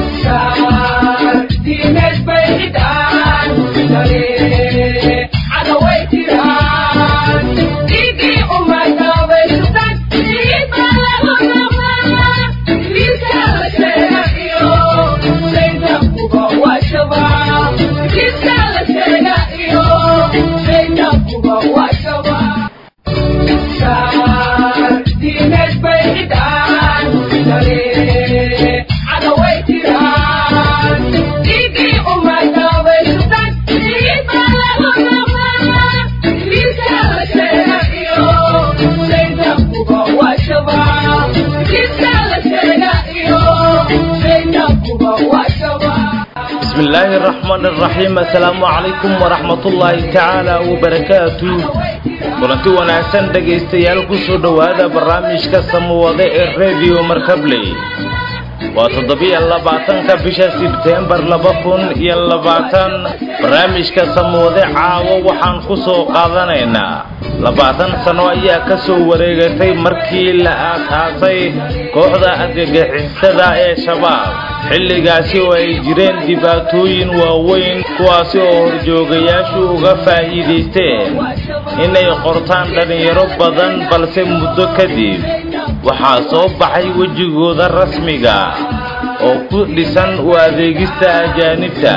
bismillaahi araxmaan araxiim assalaamu calaykum waraxmatullaahi tacaala wabarakaatu kulanti wanaagsan dhegaystayaal ku soo dhowaada barnaamijka samawade ee rediyo markabley waa toddobiyo labaatanka bisha sebteembar laba kun iyo labaatan barnaamijka samawade caawo waxaan ku soo qaadanaynaa labaatan sano ayaa ka soo wareegatay markii la aasaasay kooxda argagixisada ee shabaab xilligaasi oo ay jireen dhibaatooyin waaweyn kuwaasi oo horjoogayaashu uga faa'iidaysteen inay qortaan dhallinyaro badan balse muddo kadib waxaa soo baxay wejigooda rasmiga oo ku dhisan u adeegista ajaanibta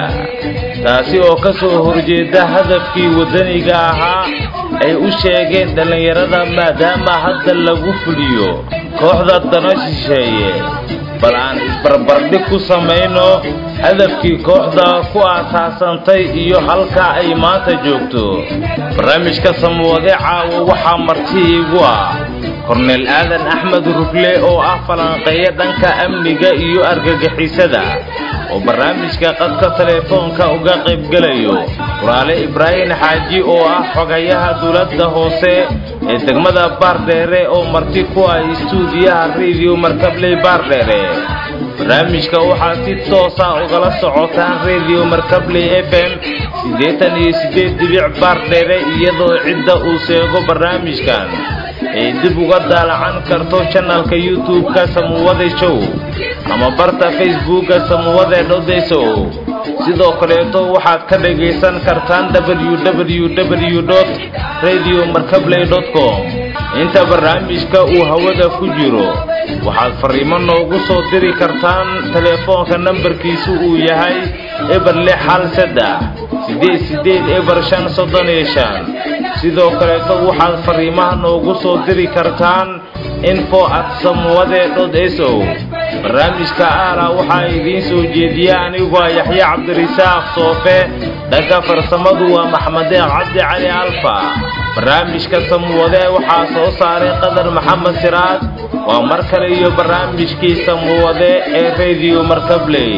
taasi oo ka soo horjeeda hadafkii waddaniga ahaa ay u sheegeen dhallinyarada maadaama hadda lagu fuliyo kooxda dano shisheeye bal aan isbarbardhig ku samayno hadafkii kooxda ku aasaasantay iyo halka ay maanta joogto barnaamijka samawade caawo waxaa marti iigu ah korneel aadan axmed rugle oo ah falanqeeya dhanka amniga iyo argagixisada oo barnaamijka qadka teleefoonka uga qaybgelayo walaale ibraahim xaaji oo ah xogayaha dowladda hoose ee degmada baardheere oo marti ku ah istuudiyaha rediyo markabley baardheere barnaamijka waxaa si toosa ugala socotaan rediyo markabley f m siddeetan iyo siddeed dibic baardheere iyadoo cidda uu seego barnaamijkan ay dib uga daalacan karto janalka youtube-ka samuwade show ama barta facebookka samuwade dhodesow sidoo kaleeto waxaad ka dhagaysan kartaan www radio markabley com inta barnaamijka uu hawada ku jiro waxaad fariimo noogu soo diri kartaan teleefoonka nambarkiisu uu yahay eber lix hal saddex siddeed siddeed eber shan soddon iyo shan sidoo kaleeto waxaad fariimaha noogu soo diri kartaan info at samuwade dhod sow barnaamijka aala waxaa idiin soo jeediya aniguo yaxye cabdirisaaq soofe dhanka farsamadu waa maxmedeeq cabdi cali alfa barnaamijka samuwade waxaa soo saaray qadar maxamed siraad waa mar kale iyo barnaamijkii samuwade ee rediyo markabley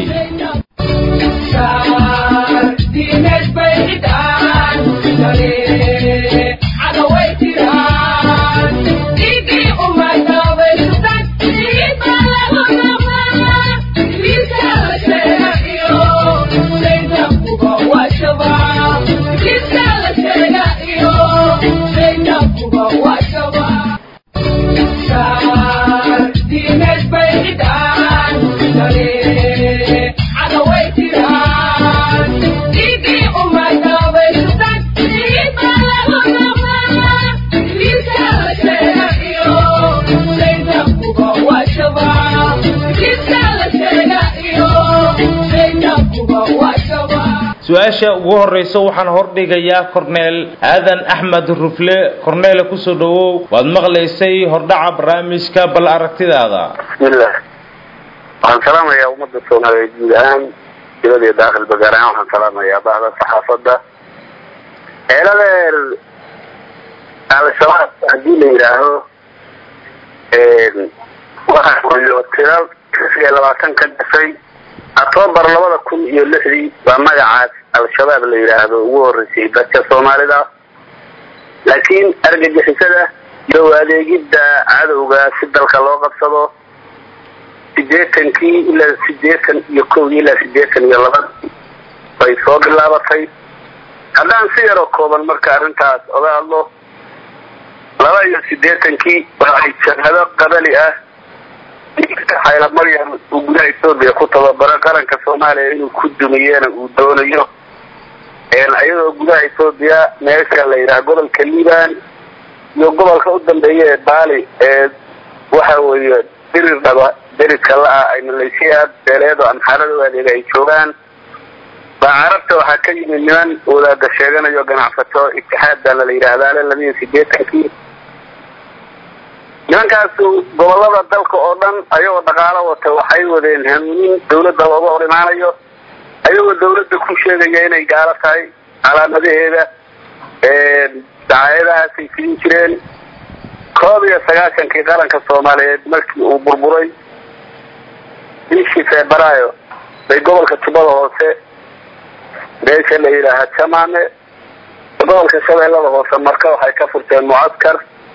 su-aasha ugu horrayso waxaan hordhigayaa korneel aadan axmed rufle korneele kusoo dhowow waad maqlaysay hordhaca barnaamijka bal aragtidaada bismillah waxaan salaamayaa ummadda soomaaliyeed guud ahaan dibad iyo daakilba gaar ahaan waxaan salaamayaa bahda saxaafadda ceeladeer al-shabaab haddii la yidhaaho waxaa tira iyo labaatan ka dhashay octoobar labada kun iyo lixdii baa magacaas al-shabaab la yidhaahdo ugu horreysay dadka soomaalida laakiin argagixisada iyo adeegidda cadowga si dalka loo qabsado sideetankii ilaa sideetan iyo kowdii ilaa sideetan iyo labadii bay soo bilaabatay haddaan si yaroo kooban marka arrintaas oga hadlo laba iyo sideetankii waa ay jabhado qabali ah xayla maryam uu gudaha etoobiya ku tababaro qaranka soomaaliya inuu ku dumiyena uu doonayo iyadoo gudaha etoobiya meesha la yidhaha gobolka liban iyo gobolka u dambeeya ee baali ee waxa weeye dirir dhaba deridka la-ah ay maleeshiyaad beeleed oo amxaarada u adeega ay joogaan baa carabta waxaa ka yimid niman wadaada sheeganayo ganacsato itixaad baana la yidhaahdaale labiiyo sideetankii nimankaasu gobolada dalka oo dhan ayagoo dhaqaalo wata waxay wadeen hanuunin dawladda looga hor imaanayo ayagoo dawladda ku sheegaya inay gaalo tahay calaamadaheeda dacaayadahaasay filin jireen koob iyo sagaashankii qaranka soomaaliyeed markii uu burburay bishii febraayo bay gobolka tubada hoose meesha la yidhaaha jamaame gobolka shabeellada hoose marka waxay ka furteen mucaskar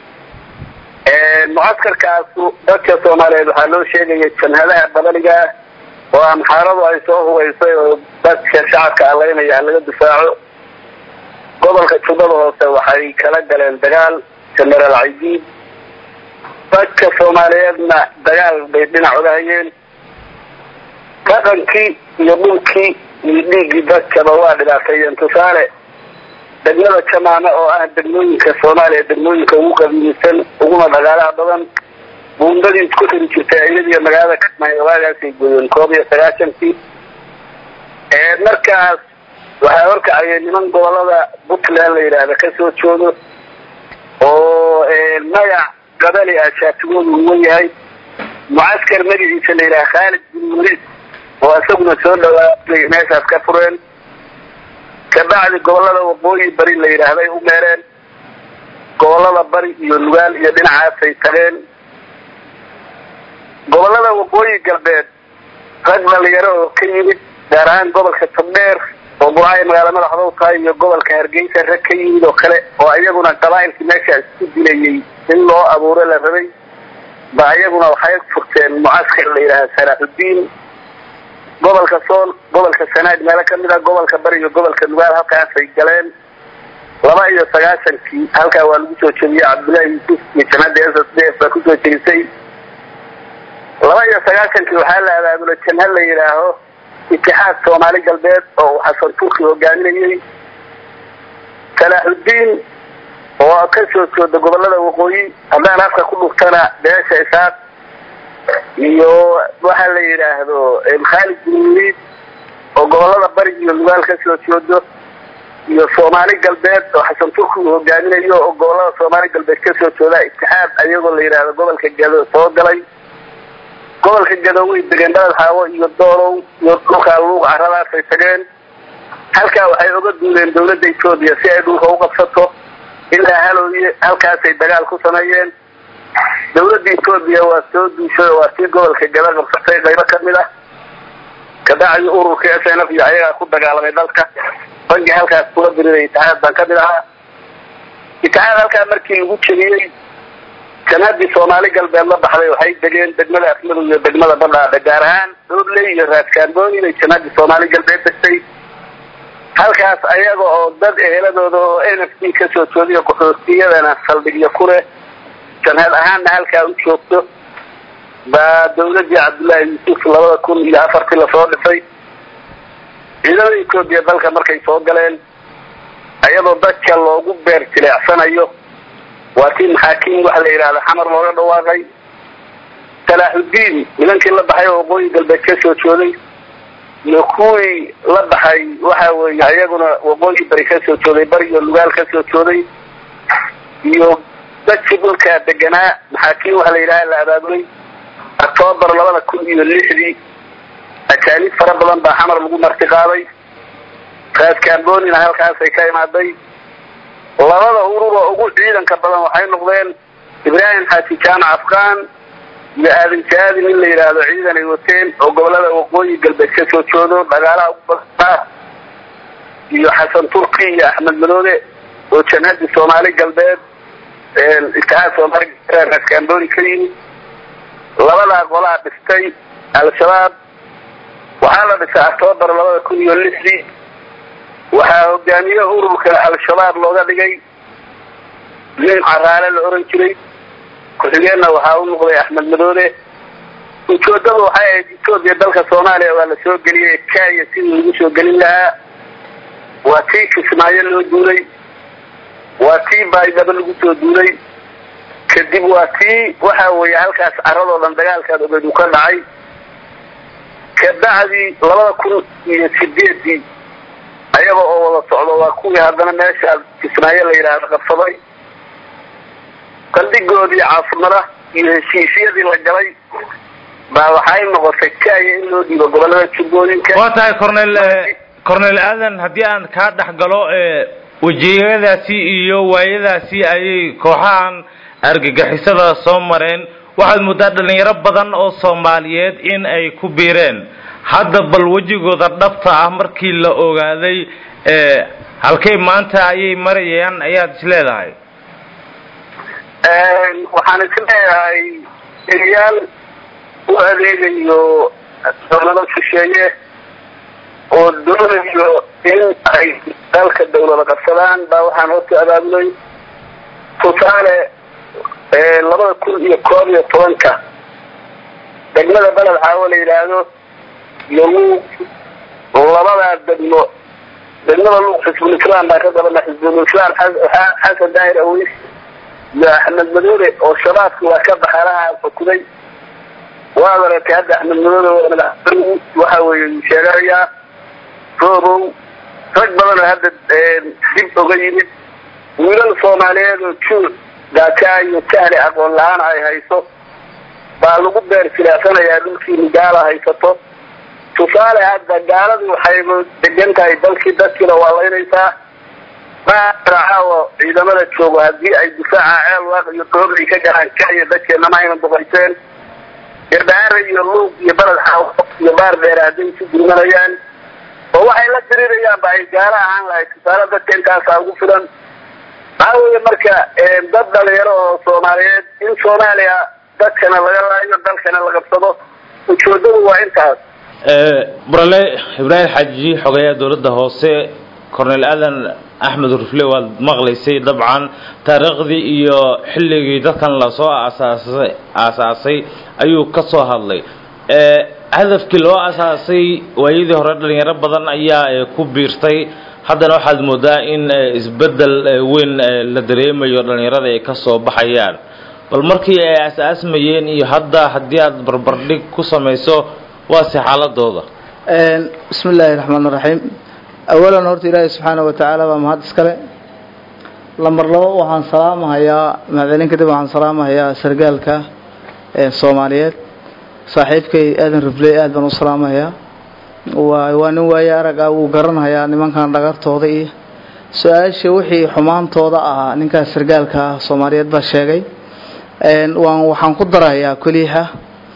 mucaskarkaasu dadka soomaaliyeed waxaa loo sheegaya jamhadaha badaniga ah oo amxaaradu ay soo hubaysay oo dadka shacabka alaynaya laga difaaco gobolka tubada hoose waxay kala galeen dagaal genaraal caydiid dadka soomaaliyeedna dagaal bay dhinac uga hayeen dhaqankii iyo dhulkii iyo dhiiggii dadkaba waa dhibaateeyeen tusaale degmada jamaame oo ah degmooyinka soomaaliya degmooyinka ugu qadiimisan uguna dhagaalaha badan buundadii isku xiri jirtay iyadiyo magaalada kasmaayo waagaasay gooyeen koob iyo sagaashankii markaas waxaa horkacaya niman gobolada puntland la yidhaahda kasoo joodo oo magac gabali ah shaatigoodu uwan yahay mucaskar magaciisa la yidhaha khaalid bin waliid oo isaguna soo dhawaabay meeshaas ka fureen kabacdi gobolada waqooyi bari la yidhaahday u meereen gobolada bari iyo nugaal iyo dhinacaasay tageen gobolada waqooyi galbeed rag dhalinyaro oo ka yimid gaar ahaan gobolka togdheer oo burcay magaala madaxda u tahay iyo gobolka hargeysa rag ka yimid oo kale oo iyaguna qabaa'ilkii meesha isku dilayay in loo abuuro la rabay ba iyaguna waxay furteen mucaskar la yidhaaha salaaxudiin gobolka sool gobolka sanaad meelo kamid a gobolka bari iyo gobolka nugaal halkaasay galeen laba iyo sagaashankii halkaa waa lagu soo jebiyey cabdullaahi yuusuf iyo jamhadda s s d f baa kusoo jebisay laba iyo sagaashankii waxaa la abaabulay jamhad la yidhaaho itixaad soomaali galbeed oo uu xasan turki hogaaminayey salaaxudiin oo ka soo jooda gobolada waqooyi haddaan afka ku dhuftana beesha isaaq iyo waxa la yidhaahdo khaalid bin waliid oo gobolada bari iyo nugaal ka soo joodo iyo soomaali galbeed oo xasan turki uu hogaaminayo oo gobolada soomaali galbeed kasoo jooda itixaad ayagoo la yidhaahdo gobolka gado soo galay gobolka gado way degeen dhalad xaawo iyo doolow iyo dhulkaa luuq caradaasay tageen halkaa waxay oga duuleen dawladda etoobiya si ay dhulka u qabsato ilaa halooye halkaasay dagaal ku sameeyeen dawladda etoobiya waa soo duushay oo waa sii gobolka gada qabsatay qaybo kamid ah kabacdi ururka s n f iyo ayagaa ku dagaalamay dalka bangi halkaas kula biriday itixaad baan kamid ahaa itixaad halkaa markii lagu jebiyey janadii soomaali galbeed la baxday waxay degeen degmada afmadow iyo degmada badhaadhe gaar ahaan doodley iyo raadkaanbooni bay janadii soomaali galbeed degtay halkaas ayaga oo dad eheladooda oo n f d kasoo joodiyo qaxootiyadana saldhigyo ku leh janhad ahaanna halkaa u joogto baa dawladii cabdullaahi yuusuf labada kun iyo afartii lasoo dhisay ciidamada etoobiya dalka markay soo galeen ayadoo dadka loogu beer jileecsanayo waa tii maxaakiim waxa la yidhahda xamar looga dhawaaqay salaaxudiin nimankii la baxay oo waqooyi galbeed ka soo jooday iyo kuwii la baxay waxa weeye iyaguna waqooyi bari ka soo jooday bari iyo lugaal ka soo jooday iyo dadkii dhulkaa deganaa maxaakiim waxa la yidhaha la abaabulay octoobar labada kun iyo lixdii ajaanib fara badan baa xamar lagu marti qaaday raadkaambonina halkaasay ka imaaday labada urur oo ugu ciidanka badan waxay noqdeen ibraahim xaaji jaamac afqaan iyo aadan jaadin in la yidhaahdo ciidan ay wateen oo gobolada waqooyi galbeed ka soo joodo dhagaalaha ugu badanaa iyo xasan turki iyo axmed madoode oo janhadii soomaali galbeed itixaad soomaali raadkaamboni ka yimid labadaa qolaa dhistay al-shabaab waxaa la dhisay octoobar labada kun iyo lixdii waxaa hogaamiye ururka al-shabaab looga dhigay nin caraale la oran jiray ku-xigeenna waxaa u noqday axmed madoode ujoodadu waxay ahayd etoobiya dalka soomaaliya waa la soo geliyey kenya sidii lagu soo gelin lahaa waa tii kismaayo loo duulay waa tii baydhabo lagu soo duulay kadib waa tii waxa weeye halkaas caradoo dhan dagaalkaad ogeed uu ka dhacay kabacdii labada kun iyo sideedii ayaga oo wada socdo waa kuwii haddana meesha kismaayo la yidhaahdo qabsaday qaldhigoodii caasimada iyo heshiisyadii la galay baa waxay noqotay kenya in loo dhiibo gobolada jubbooyinka waa tahay cornel cornel aadan haddii aan kaa dhex galo wejiyadaasi iyo waayadaasi ayay kooxahan argagixisada soo mareen waxaad muddaa dhalinyaro badan oo soomaaliyeed in ay ku biireen hadda bal wejigooda dhabta ah markii la ogaaday halkay maanta ayay marayaan ayaad is leedahay waxaan is leeyahay eriyaal u adeegayo dawlado shisheeye oo doonayo in ay dalka dawlada qabsadaan baa waxaan horta abaabulay tusaale labada kun iyo koob iyo tobanka degmada beled xaawo la yidhaahdo iyo luuq labadaa degmo degmada luuq xisbulislaam baa ka dabana xisbulislaam xasan daahir aweys iyo axmed madoole oo shabaabki waa ka baxalaha xukumay waad aragtay hadda axmed madoole madaxweyne waxa weeye sheeganayaa roobow rag badan oo hadda dib oga yimid wiilal soomaaliyeed oo juur daakaa iyo jahli aqoon la-aan ay hayso baa lagu beer silaasanayaa dhulkiini gaala haysato tusaale hadda gaaladu waxay degan tahay dalkii dadkiina waa laynaysaa maaracaawo ciidamada joogo haddii ay difaaca ceel waaq iyo doob ay ka galaan kenya dadkeena ma aynan duqayseen irdaare iyo luuq iyo baled xaawo iyo baar dheer hadday isu gurmanayaan oo waxay la dirirayaan ba ay gaalo ahaan lahayd tusaale dadka intaasaa ugu filan maxaa weeye marka dad dhalinyaro oo soomaaliyeed in soomaaliya dadkana laga laayo dalkana la qabsado ujoodadu waa intaas burale ibraahim xaaji xogeeyaha dowladda hoose cornel aadan axmed rufle waad maqlaysay dabcan taariikhdii iyo xilligii dadkan lasoo aasaasay aasaasay ayuu ka soo hadlay hadafkii loo asaasay waayadii hore dhalinyaro badan ayaa ku biirtay haddana waxaad moodaa in isbeddel weyn la dareemayo dhalinyarada ay ka soo baxayaan bal markii ay aas-aasmayeen iyo hadda haddii aad barbardhig ku samayso waase xaaladooda bismi illaahi raxmaan raxiim awalan horta ilaahay subxaana wa tacaala baa mahad iskale lambar labo waxaan salaamahayaa mahadcelin kadib waxaan salaamahayaa sargaalka soomaaliyeed saaxiibkay aadan rifley aad baan u salaamahayaa waa waa nin waaye arag ah wuu garanhayaa nimankan dhagartooda iyo su-aasha wixii xumaantooda ahaa ninkaas sargaalka ah soomaaliyeed baa sheegay waan waxaan ku darahayaa koliixa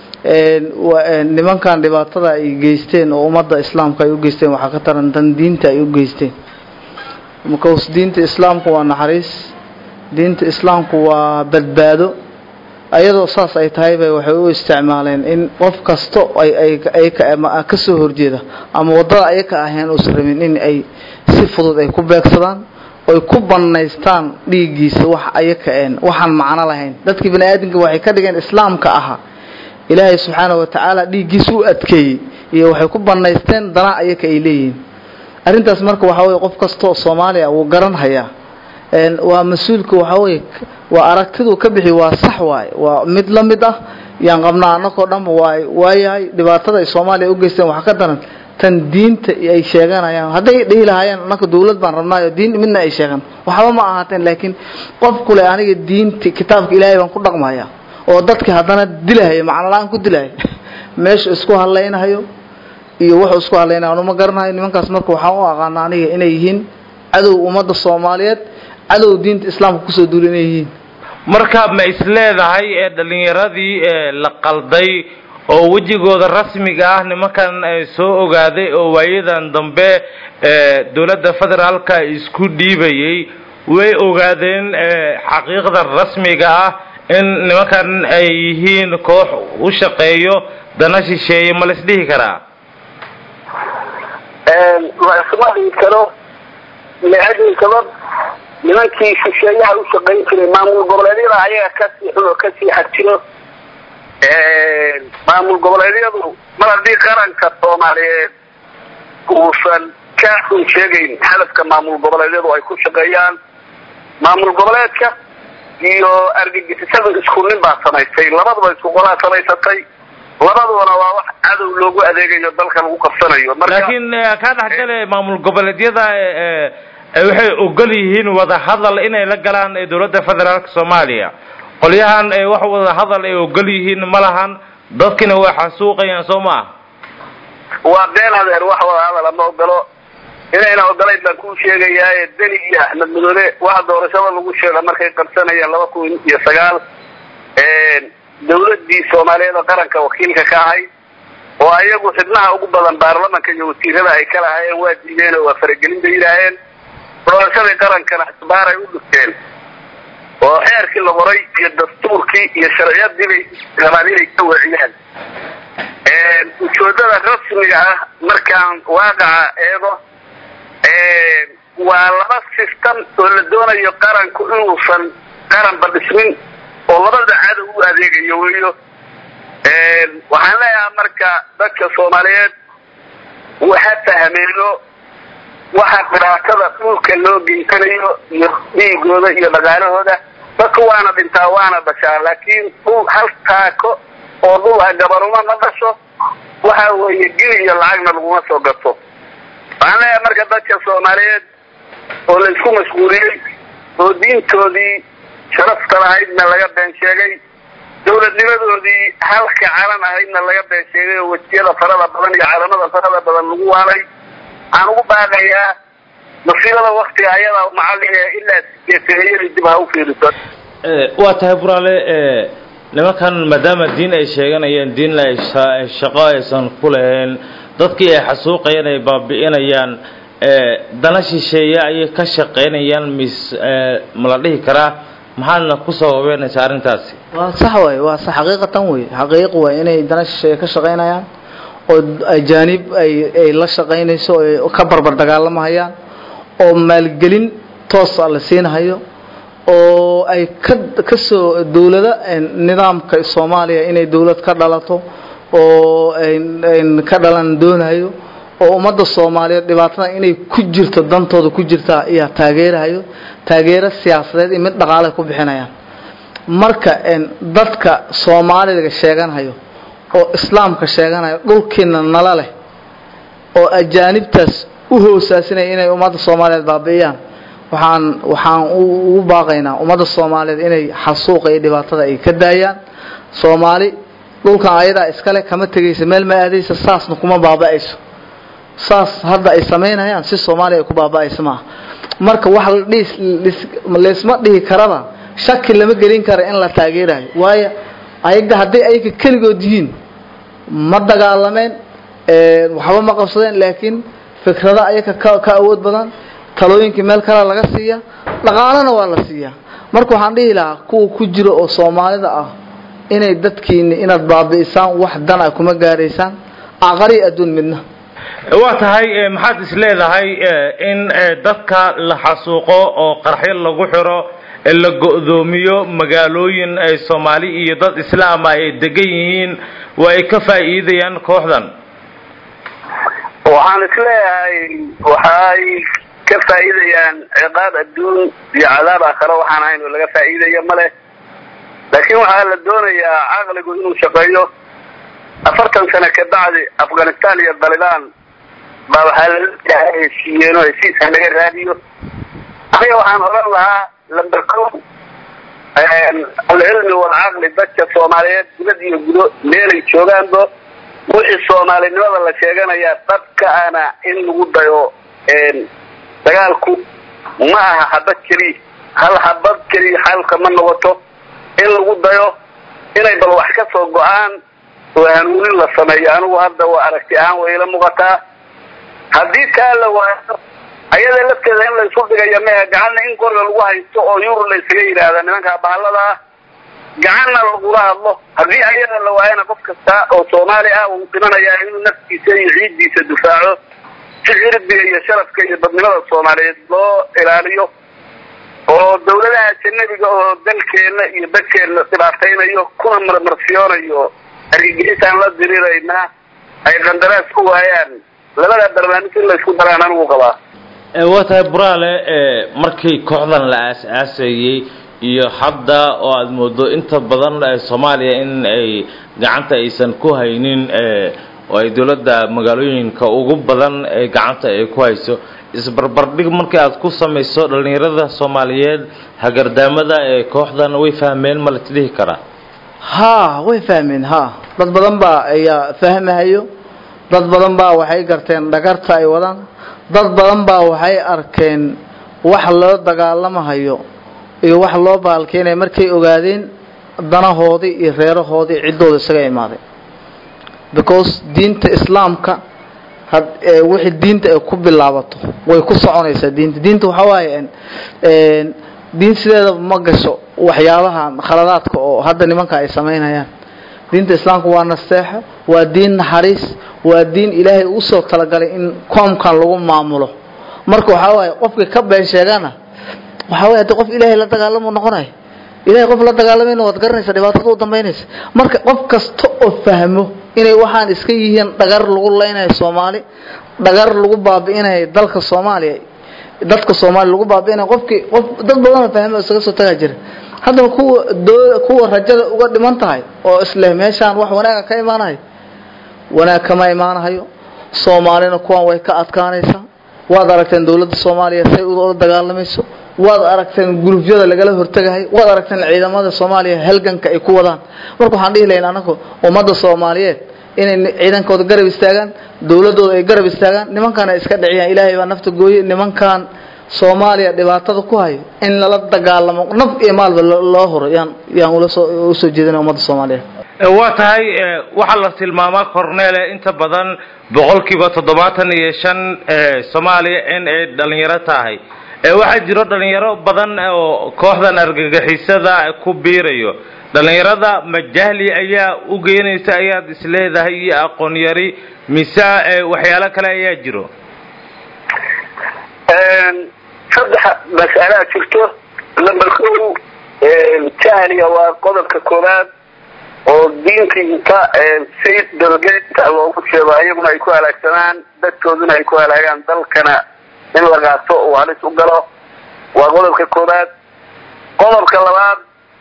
nimankan dhibaatada ay geysteen oo ummadda islaamka ay u geysteen waxaa ka taran dan diinta ay u geysteen markaus diinta islaamku waa naxariis diinta islaamku waa badbaado ayadoo saas ay tahay bay waxay u isticmaaleen in qof kasto ay ka soo horjeeda ama waddada ayaka ahayn uusan rabin in ay si fudud ay ku beegsadaan oy ku bannaystaan dhiiggiisa wax ayaka een waxaan macno lahayn dadkii bani aadamka waxay ka dhigeen islaamka ahaa ilaahay subxaana wa tacaala dhiiggiisa u adkeeyey iyo waxay ku bannaysteen dana ayaka ay leeyihiin arrintaas marka waxaa weye qof kastoo soomaaliya wuu garan hayaa waa mas-uulka waxaa weye waa aragtiduu ka bixi waa sax waaye waa mid la mid ah yaan qabnaa annagoo dhanba waa waayahay dhibaatada ay soomaaliya u geysteen waxa ka daran tan diinta ay sheeganayaan hadday dhihi lahaayeen annaka dawlad baan rabnaayo diin midna ay sheegan waxba ma ahaateen laakiin qof kule aniga diinta kitaabka ilaahay baan ku dhaqmaya oo dadka haddana dilahaya macno la-aan ku dilahaya meesha isku hadlaynahayo iyo wuxuu isku hadlaynaya anuma garanayo nimankaas marka waxaan u aqaana aniga inay yihiin cadow ummadda soomaaliyeed cadow diinta islaamka kusoo duula inay yihiin marka ma is leedahay ee dhallinyaradii la qalday oo wejigooda rasmiga ah nimankan soo ogaaday oo waayadan dambe dowladda federaalka isku dhiibayay way ogaadeen xaqiiqda rasmiga ah in nimankan ay yihiin koox u shaqeeyo dana shisheeye ma la isdhihi karaa la isma dhihi karo leadii sabab nimankii shisheeyaha u shaqayn jiray maamul goboleedyada ayaga kasii xun oo kasii xag jiro maamul goboleedyadu mar haddii qaranka soomaaliyeed uusan ka run sheegayn hadafka maamul goboleedyadu ay ku shaqeeyaan maamul goboleedka iyo argagixisada isku nin baa samaystay labaduba isku qolaa samaysatay labadubana waa wax cadow loogu adeegayo dalka lagu qabsanayo laakiin kaa dhexgale maamul goboleedyada waxay ogol yihiin wadahadal inay la galaan dowladda federaalka soomaaliya qolyahan wax wadahadal ay ogol yihiin ma lahan dadkina way xasuuqayaan soo ma ah waa been adeer wax wadahadala ma ogolo inayna ogolayn baan kuu sheegayaaye deni iyo axmed madoobe waxa doorashada lagu sheega markay qabsanayeen laba kun iyo sagaal dawladii soomaaliyeed oo qaranka wakiilka ka ahayd oo ayagu xibnaha ugu badan baarlamanka iyo wasiirada ay ka lahaayeen waa diideen oo waa faragelin bay yidhaaheen doorashadii qarankana isbaar ay u dhigteen oo xeerkii la qoray iyo dastuurkii iyo sharciyadii bay rabaan inay ka weeciyaan ujeedada rasmiga ah markaan waaqaca eego waa laba system oo la doonayo qaranku inuusan qaranba dhismin oo labada cadow u adeegayo weyo waxaan leeyahay marka dadka soomaaliyeed waxa fahmeeno waxa dhibaatada dhulka loo geysanayo iyo dhiigooda iyo dhaqaalahooda dadka waana dhintaa waana dhashaa laakiin dhul hal taako oo dhul ah gabanuma ma dhasho waxa weeye gili iyo lacagna laguma soo gato waxaan leeyahay marka dadka soomaaliyeed oo la isku mashquuliyey oo diintoodii sharafta lahaydna laga been sheegay dawladnimadoodii halka calan ahaydna laga been sheegay oo wejiyada farada badan iyo calamada farada badan lagu waalay waxaan ugu baaqayaa masiibada waktiga ayada macalliga ilaa sideetaniyada dib ha u fiiriso waa tahay buraale nimankan maadaama diin ay sheeganayaan diinna ay shaqo aysan ku lahayn dadkii ay xasuuqayaan ay baabi'inayaan dana shisheeye ayay ka shaqaynayaan mis ma la dhihi karaa maxaadna kusoo haweenaysaa arrintaasi waa sax waay waa sax xaqiiqatan wey xaqiiq waay inay dana shisheeye ka shaqaynayaan oo ajaanib ay ay la shaqaynayso oo ka barbar dagaalamahayaan oo maalgelin toosa la siinhayo oo ay ka kasoo dawlada nidaamka soomaaliya inay dawlad ka dhalato oo ka dhalan doonayo oo ummadda soomaaliyeed dhibaatada inay ku jirto dantooda ku jirtaa ayaa taageerahayo taageero siyaasadeed iyo mid dhaqaale ku bixinayaan marka dadka soomaaliga sheeganhayo oo islaamka sheeganayo dhulkiina nala leh oo ajaanibtaas u hoosaasinaya inay ummadda soomaaliyeed baabi'iyaan waxaan waxaan ugu baaqaynaa ummadda soomaaliyeed inay xasuuqa iyo dhibaatada ay ka daayaan soomaali dhulkan ayadaa iskale kama tegaysa meel ma aadaysa saasna kuma baaba'ayso saas hadda ay samaynayaan si soomaaliya ay ku baaba'aysa maaha marka wax laysma dhihi karaba shaki lama gelin kara in la taageerayo waayo ayaga hadday ayaga keligood yihiin ma dagaalameen waxba ma qabsadeen laakiin fikrado ayaga ka awood badan talooyinkii meel kale laga siiya dhaqaalana waa la siiyaa marka waxaan dhihi lahaa kuwa ku jira oo soomaalida ah inay dadkiini inaad baabi'isaan wax dan a kuma gaaraysaan aqari adduun midna waa tahay maxaad is leedahay in dadka la xasuuqo oo qarxyo lagu xiro la go'doomiyo magaalooyin ay soomaali iyo dad islaama ay degan yihiin waa ay ka faa'iidayaan kooxdan waxaan is leeyahay waxay ka faa'iidayaan ciqaab adduun iyo cadaab aakhare waxaan ahayn oo laga faa'iidaya ma leh laakiin waxaa la doonayaa caqligu inuu shaqeeyo afartan sano ka bacdi afghanistan iyo dalibaan baa waxaa lala heshiiyeen oo heshiiska laga raadiyo aniga waxaan odhan lahaa lamber co alcilmi walcaqli dadka soomaaliyeed dibad iyo gudo meelay joogaanba wixii soomaalinimada la sheeganayaa dadka ana in lagu dayo dagaalku ma aha habad keliya hal habad keliya xalka ma noqoto in lagu dayo inay bal wax ka soo go-aan oo hanuunin la sameeyo anigu hadda waa aragti ahaan way ila muuqataa haddii taa la waayo ayada lafteeda in la isu dhigayo mehe gacanna in qoriga lagu haysto oo yurub la isaga yidhaahda nimankaa bahallada ah gacanna lagula hadlo haddii ayada la waayana qof kasta oo soomaali ah uu dhimanayaa inuu naftiisa iyo ciiddiisa difaaco si cirbiga iyo sharafka iyo dadnimada soomaaliyeed loo ilaaliyo oo dawladaha ajanabiga oo dalkeenna iyo dadkeenna dhibaataynayo kuna marmarsiyoonayo argagixisaan la diriraynaa ay qandaraas ku waayaan labada barnaamij in laysku daraan anigu qabaa waa tahay buraale markii kooxdan la aas-aasayey iyo hadda oo aada moodo inta badan soomaaliya in ay gacanta aysan ku haynin oo ay dowladda magaalooyinka ugu badan ee gacanta ay ku hayso isbarbardhig markii aad ku samayso dhallinyarada soomaaliyeed hagardaamada ee kooxdan way fahmeen ma la tidhihi karaa haa way fahmeen haa dad badan baa ayaa fahmahayo dad badan baa waxay garteen dhagarta ay wadaan dad badan baa waxay arkeen wax loo dagaalamahayo iyo wax loo baalkeenaya markay ogaadeen danahoodii iyo reerahoodii ciddooda isaga imaaday because diinta islaamka wixii diinta ay ku bilaabato way ku soconaysaa diinta diinta waxaa waaye diin sideedaba ma gasho waxyaabahan khaladaadka oo hadda nimanka ay samaynayaan diinta islaamka waa nasteexo waa diin naxariis waa diin ilaahay usoo talagalay in koomkan lagu maamulo marka waxaa waaye qofkii ka been sheegana waxaa waye hadii qof ilaahay la dagaalamo noqonayo ilahay qof la dagaalamayna waad garanaysa dhibaatada u dambaynaysa marka qof kasta oo fahmo inay waxaan iska yihiin dhagar lagu leynayo soomaali dhagar lagu baabi'inayo dalka soomaaliya dadka soomaaliya lagu baabi'inayo qofkii qof dad badanoo fahmo isaga soo tagaa jira haddaba kuwa doo kuwa rajada uga dhiman tahay oo isleh meeshaan wax wanaaga ka imaanayo wanaag kama imaanahayo soomaalina kuwan way ka adkaanaysaa waad aragteen dowladda soomaaliya say ula dagaalamayso waad aragteen gulufyada lagala hortegahay waad aragteen ciidamada soomaaliya halganka ay ku wadaan marka waxaan dhihi lahayn anagu ummadda soomaaliyeed inay ciidankooda garab istaagaan dowladooda ay garab istaagaan nimankan ay iska dhiciyaan ilaahay baa nafta gooye nimankan soomaaliya dhibaatada ku hayo in lala dagaalamo naf iyo maalba loo huro yaan yaan ula soo usoo jeedina ummadda soomaaliyeed waa tahay waxaa la tilmaamaa cornele inta badan boqolkiiba toddobaatan iyo shan soomaaliya in ay dhalinyaro tahay waxaa jiro dhalinyaro badan oo kooxdan argagixisada ku biirayo dhalinyarada ma jahli ayaa u geynaysa ayaad isleedahay iyo aqoon yari mise waxyaalo kale ayaa jiro saddex mas'alaa jirto number kow jahliga waa qodobka koowaad oo diinta inta si dalgeedka loogu sheego ayaguna ay ku halaagsanaan dadkooduna ay ku halaagaan dalkana in la qaato uu halis u galo waa qodobka koowaad qodobka labaad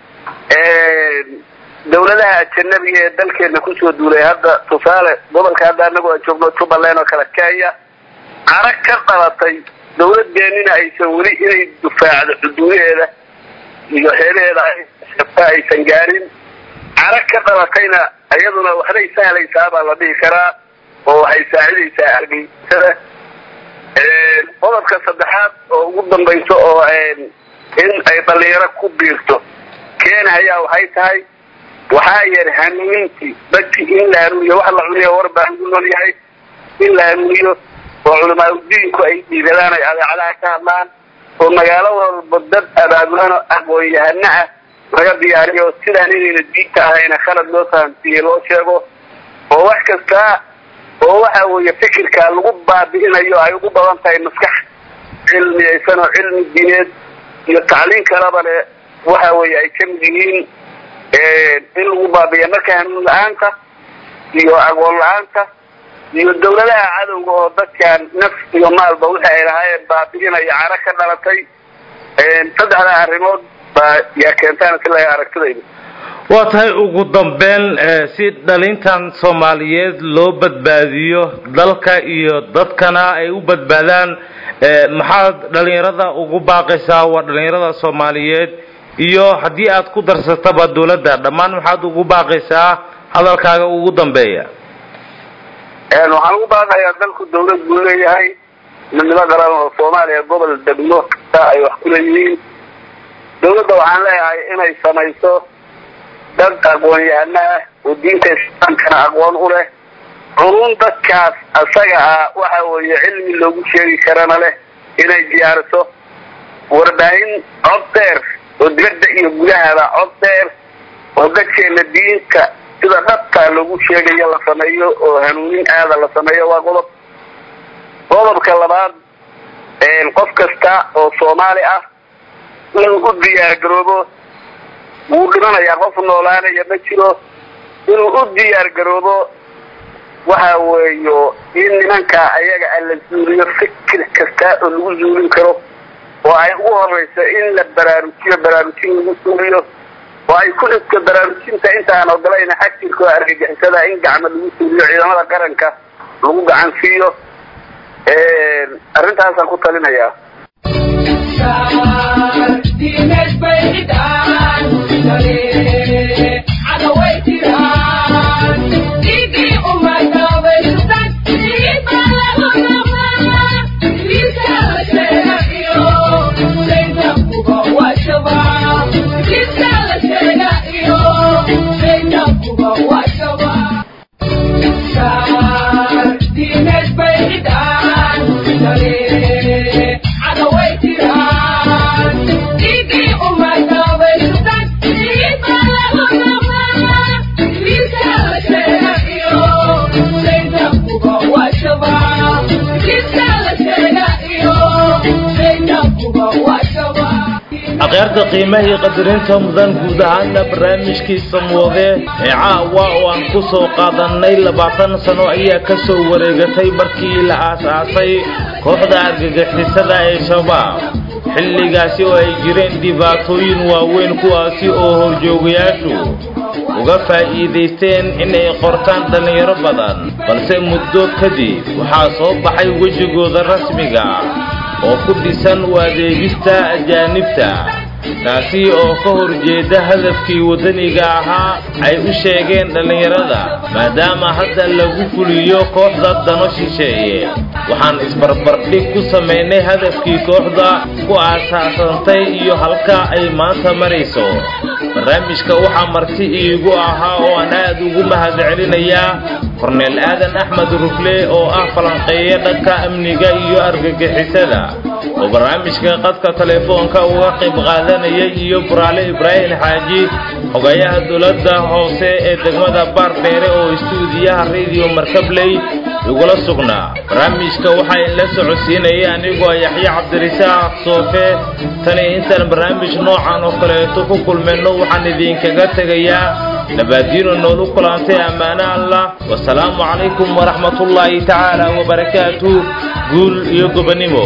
dawladaha ajanabiga ee dalkeena kusoo duulay hadda tusaale gobolka hadda anagu aan joogno jubbaland oo kale kenya carag ka qabatay dawladeenina aysan weli inay dufaacdo xuduudaheeda iyo xeelaheeda aysan gaarin carag ka qabatayna iyaduna waxbay sahlaysaa baa la dhihi karaa oo waxay saacidaysaa argagixisada qodobka saddexaad oo ugu dambayso oo in ay dhalinyaro ku biirto keenahayaa waxay tahay waxaa yar hanuunintii dadki in la hanuuniyo wax la cuniyo war baa lagu nool yahay in la hanuuniyo oo culamaauddiinku ay dhiiradaan ay adeecadaha ka hadlaan oo magaalo walba dad abaabulan aqoon-yahano ah laga diyaariyo sidaan inayna diinta ahayna khalad loo fahamsiiye loo sheego oo wax kasta oo waxa weeye fikirka lagu baabi'inayo ay ugu badan tahay maskax cilmiyaysan oo cilmi diineed iyo tacliin kalaba le waxa weeye ay kamid yihiin in lagu baabi'iya marka hanuun la-aanta iyo aqoon la-aanta iyo dawladaha cadowga oo dadkan naf iyo maalba wixi ay lahaayeen baabi'inaya caro ka dhalatay saddexda arrimood baa yaa keentaan si laga aragtidayda waa tahay ugu dambeyn si dhalintan soomaaliyeed loo badbaadiyo dalka iyo dadkana ay u badbaadaan maxaad dhalinyarada ugu baaqaysaa waa dhalinyarada soomaaliyeed iyo haddii aad ku darsataba dawladda dhammaan maxaad ugu baaqaysaa hadalkaaga ugu dambeeya waxaan ugu baaqayaa dalku dawlad buu leeyahay midnimo qaran oo soomaaliya gobol degmo kasta ay wax ku leeyihiin dawladda waxaan leeyahay inay samayso dad aqoon-yahano ah oo diinta islaamkana aqoon u leh culun dadkaas asaga ah waxa weeye cilmi loogu sheegi karana leh inay diyaariso warbaahin cod dheer oo dibadda iyo gudahaba cod dheer oo dadkeena diinta sida dhabtaa loogu sheegayo la sameeyo oo hanuunin aada la sameeyo waa qodob qodobka labaad qof kasta oo soomaali ah inuu u diyaargaroobo wuu dhimanayaa qof noolaanaya ma jiro inuu u diyaargaroobo waxa weeyo in nimanka ayaga a la zuuliyo fikir kasta oo lagu zuulin karo oo ay ugu horeyso in la baraarujiyo baraarujin lagu suuliyo oo ay ku dhigto baraarujinta intaan ogolayna xagtirka oo argagixisada in gacmo lagu suuliyo ciidamada qaranka lagu gacan siiyo arrintaasaan ku talinayaa akhyaarta qiimahii qadarinta mudan guud ahaana barnaamijkiisa muode ee caawa oo aan ku soo qaadannay labaatan sano ayaa ka soo wareegatay markii la aas-aasay kooxda argagixisada ee shabaab xilligaasi oo ay jireen dhibaatooyin waaweyn kuwaasi oo horjoogayaashu uga faa'iidaysteen inay qortaan dhallinyaro badan balse muddo kadib waxaa soo baxay wejigooda rasmiga oo ku dhisan u adeegista ajaanibta taasi oo ka horjeeda hadafkii waddaniga ahaa ay u sheegeen dhallinyarada maadaama hadda lagu fuliyo kooxda dano shisheeye waxaan isbarbardhig ku samaynay hadafkii kooxda ku aasaasantay iyo halka ay maanta marayso barnaamijka waxaa marti iigu ahaa oo aan aad ugu mahadcelinayaa korneel aadan axmed rufle oo ah falanqeeye dhanka amniga iyo argagixisada oo barnaamijka qadka telefoonka uga qayb qaadanayay iyo buraale ibraahim xaaji xogayaha dowladda hoose ee degmada baardheere oo istuudiyaha radio markabley igula sugnaa barnaamijka waxaa inla socodsiinaya anigoo yaxya cabdirisaaq soofe tani intaan barnaamij noocan oo kaleeto ku kulmayno waxaan idinkaga tegayaa nabaadiino noolu kulantay ammaano allah wasalaamu calaykum waraxmatullaahi tacaala wabarakaatu guul iyo gobonimo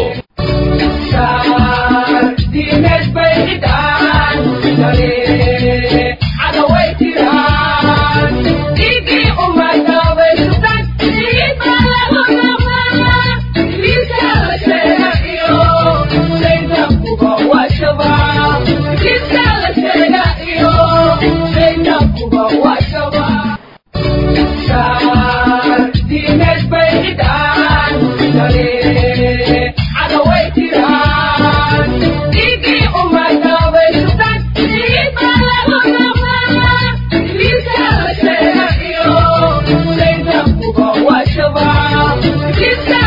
It's